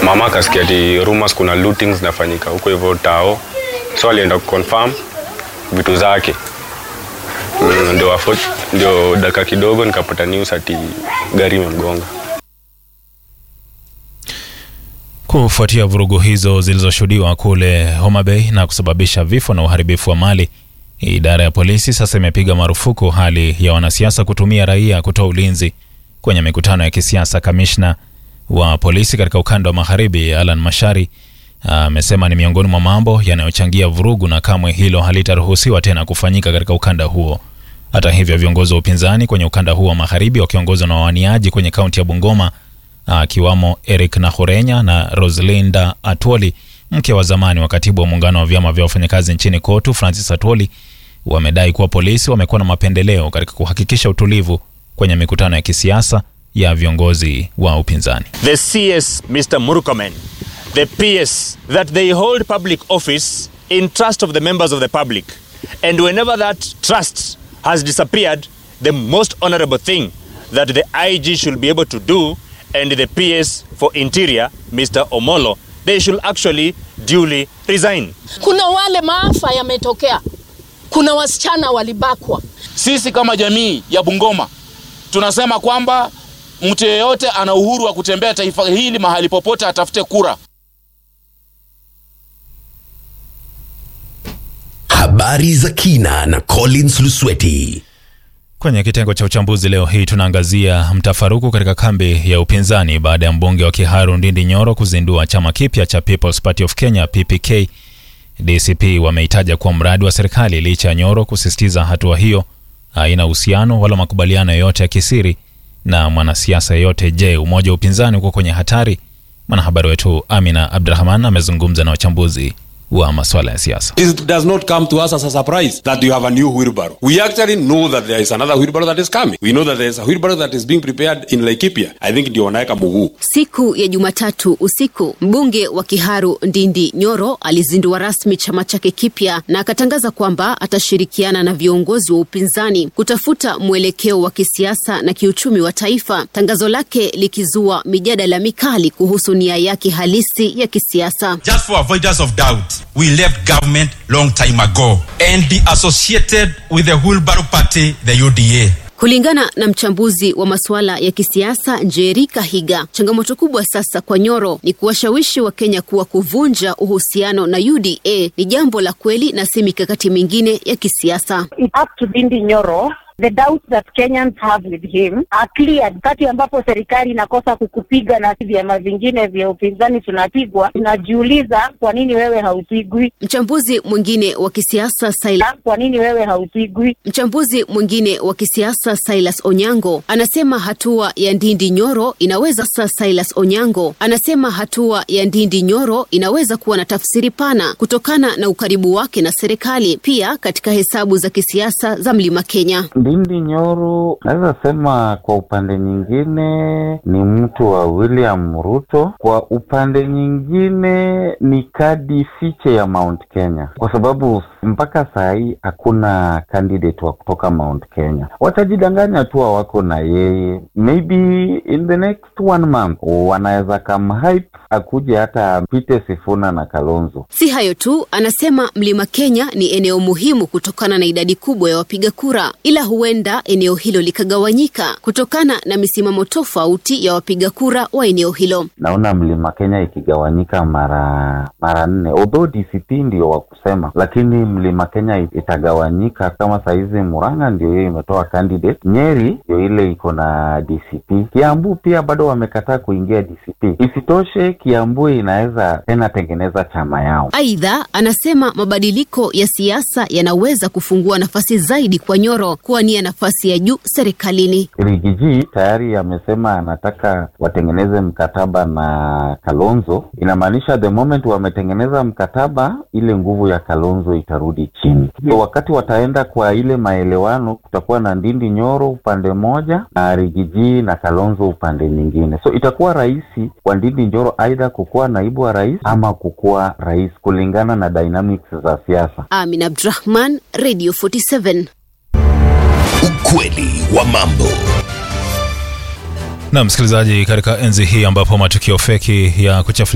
mama akasikia ati rumors kuna looting zinafanyika huko hivyo tao so alienda kuconfirm vitu zake Mm, ndio afo- ndio dakika kidogo nikapata news ati gari imemgonga Kufuatia vurugu hizo zilizoshuhudiwa kule Homa Bay na kusababisha vifo na uharibifu wa mali, idara ya polisi sasa imepiga marufuku hali ya wanasiasa kutumia raia kutoa ulinzi kwenye mikutano ya kisiasa. Kamishna wa polisi katika ukanda wa magharibi Alan Mashari amesema ni miongoni mwa mambo yanayochangia vurugu na kamwe hilo halitaruhusiwa tena kufanyika katika ukanda huo. Hata hivyo, viongozi wa upinzani kwenye ukanda huo wa magharibi wakiongozwa na wawaniaji kwenye kaunti ya Bungoma akiwamo Eric Nahurenya na Roslinda Atwoli, mke wa zamani wa katibu wa muungano wa vyama vya wafanyakazi nchini KOTU Francis Atwoli, wamedai kuwa polisi wamekuwa na mapendeleo katika kuhakikisha utulivu kwenye mikutano ya kisiasa ya viongozi wa upinzani. the CS, Mr. Murkomen, the PS, that they hold public office in trust of the members of the public. And whenever that trust has disappeared, the most honorable thing that the IG should be able to do and the PS for Interior, Mr. Omolo, they should actually duly resign. Kuna wale maafa yametokea, kuna wasichana walibakwa. Sisi kama jamii ya Bungoma tunasema kwamba mtu yeyote ana uhuru wa kutembea taifa hili mahali popote atafute kura. Habari za kina na Collins Lusweti. Kwenye kitengo cha uchambuzi leo hii tunaangazia mtafaruku katika kambi ya upinzani baada ya mbunge wa Kiharu Ndindi Nyoro kuzindua chama kipya cha People's Party of Kenya PPK. DCP wameitaja kuwa mradi wa serikali licha ya Nyoro kusisitiza hatua hiyo haina uhusiano wala makubaliano yoyote ya kisiri na mwanasiasa yeyote. Je, umoja wa upinzani uko kwenye hatari? Mwanahabari wetu Amina Abdurahman amezungumza na wachambuzi wa masuala ya siasa. It does not come to us as a surprise that you have a new wheelbarrow. We actually know that there is another wheelbarrow that is coming. We know that there is a wheelbarrow that is being prepared in Laikipia. I think ndio wanaweka mguu. Siku ya Jumatatu usiku, mbunge wa Kiharu Ndindi Nyoro alizindua rasmi chama chake kipya na akatangaza kwamba atashirikiana na viongozi wa upinzani kutafuta mwelekeo wa kisiasa na kiuchumi wa taifa, tangazo lake likizua mijadala mikali kuhusu nia yake halisi ya kisiasa. Just for avoidance of doubt, we left government long time ago and be associated with the Wheelbarrow Party, the UDA. Kulingana na mchambuzi wa masuala ya kisiasa Njeri Kahiga, changamoto kubwa sasa kwa Nyoro ni kuwashawishi Wakenya kuwa kuvunja uhusiano na UDA ni jambo la kweli na si mikakati mingine ya kisiasa. It's up to Ndindi Nyoro. The doubts that Kenyans have with him are clear. Wakati ambapo serikali inakosa kukupiga na vyama vingine vya upinzani tunapigwa, tunajiuliza kwa nini wewe haupigwi? Mchambuzi mwingine wa kisiasa Silas, Kwa nini wewe haupigwi? mchambuzi mwingine wa kisiasa Silas Onyango anasema hatua ya Ndindi Nyoro inaweza sa Silas Onyango anasema hatua ya Ndindi Nyoro inaweza kuwa na tafsiri pana kutokana na ukaribu wake na serikali, pia katika hesabu za kisiasa za Mlima Kenya. Ndindi Nyoro naweza sema kwa upande nyingine ni mtu wa William Ruto, kwa upande nyingine ni kadi fiche ya Mount Kenya, kwa sababu mpaka saa hii hakuna candidate wa kutoka Mount Kenya. Watajidanganya tu wako na yeye, maybe in the next one month wanaweza kamhype akuje hata apite Sifuna na Kalonzo. Si hayo tu, anasema Mlima Kenya ni eneo muhimu kutokana na idadi kubwa ya wapiga kura, ila huenda eneo hilo likagawanyika kutokana na misimamo tofauti ya wapiga kura wa eneo hilo. naona mlima Kenya ikigawanyika mara mara nne, although DCP ndio wa kusema, lakini mlima Kenya itagawanyika. Kama saizi Murang'a ndio hiyo imetoa candidate, Nyeri ndio ile iko na DCP, Kiambu pia bado wamekataa kuingia DCP. Isitoshe, Kiambu inaweza tena tengeneza chama yao. Aidha, anasema mabadiliko ya siasa yanaweza kufungua nafasi zaidi kwa Nyoro kuwania nafasi ya juu serikalini. Rigiji tayari amesema anataka watengeneze mkataba na Kalonzo. Inamaanisha the moment wametengeneza mkataba, ile nguvu ya Kalonzo itarudi chini. So wakati wataenda kwa ile maelewano, kutakuwa na Ndindi Nyoro upande mmoja na Rigiji na Kalonzo upande nyingine. So itakuwa rahisi kwa Ndindi Nyoro aidha kukuwa naibu wa rais ama kukuwa rais kulingana na dynamics za siasa. Amin Abdurahman, Radio 47. Ukweli wa mambo. Na msikilizaji, katika enzi hii ambapo matukio feki ya kuchafulia